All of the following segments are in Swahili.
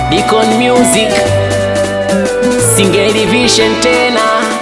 Deacon Music Singeli Vision tena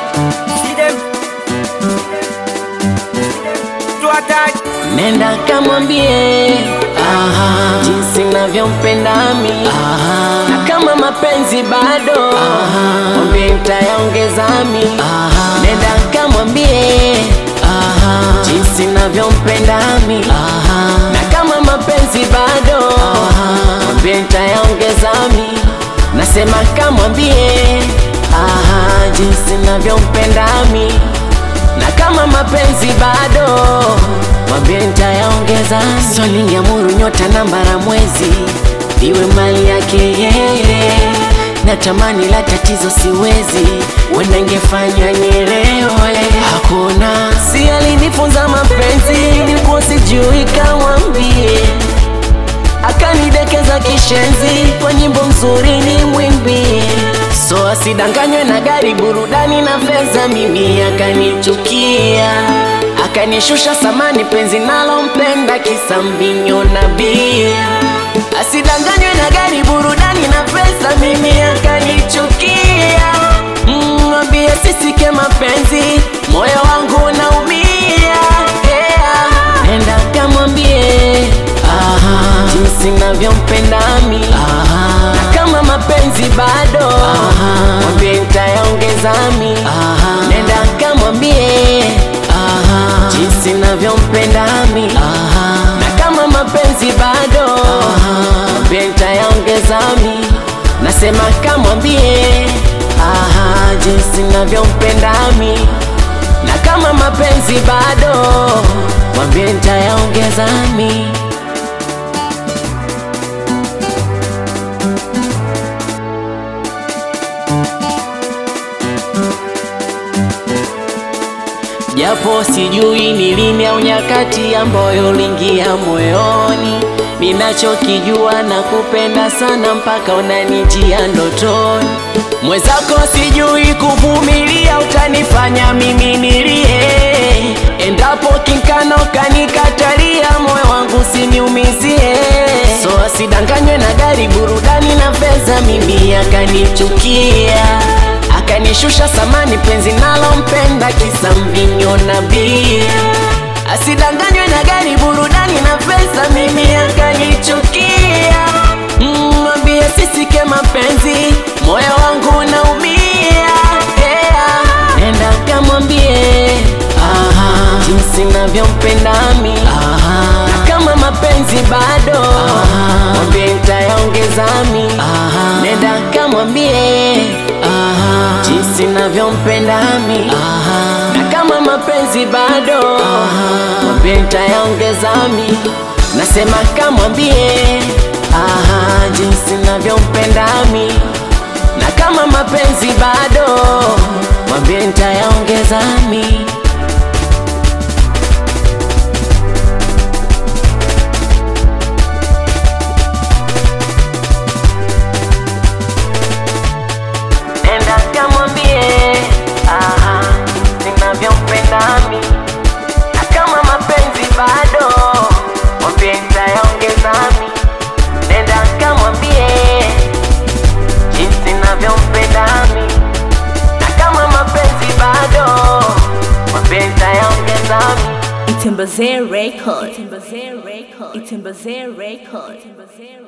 Nenda kamwambie aha, jinsi navyompenda mi aha, na kama mapenzi bado mwambie nitayaongeza mi Nenda kamwambie aha, jinsi navyompenda mi aha, na kama mapenzi bado mwambie nitayaongeza mi Nasema kamwambie aha, jinsi navyompenda mi na kama mapenzi bado mwambie nitayaongeza. Swali ya muru nyota namba la mwezi iwe mali yake yeye, natamani la tatizo siwezi, wenda ingefanya nielewe. Hakuna si alinifunza mapenzi, nilikuwa sijui, kamwambie akanidekeza kishenzi kwa nyimbo nzuri ni mwimbie, so asidanganywe na gari, burudani na fedha, mimi akanichukia, akanishusha samani, penzi nalompenda kisa mvinyo na bia. Asidanganywe na gari, burudani na fedha, mimi akanichukia, mwambie sisike mapenzi, moyo wangu unaumia, yeah. Nenda kamwambie aha, jinsi navyompenda mi aha, na kama mapenzi bado mwambie nitayaongeza mi nenda kamwambie aha, jinsi navyompenda mi aha, na kama mapenzi bado mwambie nitayaongeza mi nasema kamwambie aha, jinsi navyompenda mi na kama mapenzi bado mwambie nitayaongeza mi japo sijui ni lini au nyakati ambayo uliingia moyoni. Ninachokijua na kupenda sana mpaka unanijia ndotoni. Mwenzako sijui kuvumilia, utanifanya mimi nilie. Endapo kinkano kanikatalia, moyo wangu siniumizie. So asidanganywe na gari, burudani na fedha, mimi akanichukia akanishusha samani, penzi nalompenda kisa mvinyo na bia. Asidanganywe na gari, burudani na pesa, mimi akanichukia. Mwambie sisike mapenzi, moyo wangu unaumia, yeah. Nenda kamwambie aha, jinsi navyompenda mi aha, na kama mapenzi bado mwambie nitayaongeza mi nenda kamwambie aha, jinsi navyompenda mi na kama mapenzi bado mwambie nitayaongeza mi nasema kamwambie aha, jinsi navyompenda mi na kama mapenzi bado mwambie nitayaongeza mi Nenda kamwambie aha, ninavyompenda mi na kama mapenzi bado mwambie nitayaongeza mi. Nenda kamwambie jinsi ninavyompenda mi na kama mapenzi bado mwambie nitayaongeza mi. Itembezer Record. Itembezer Record. Itembezer Record.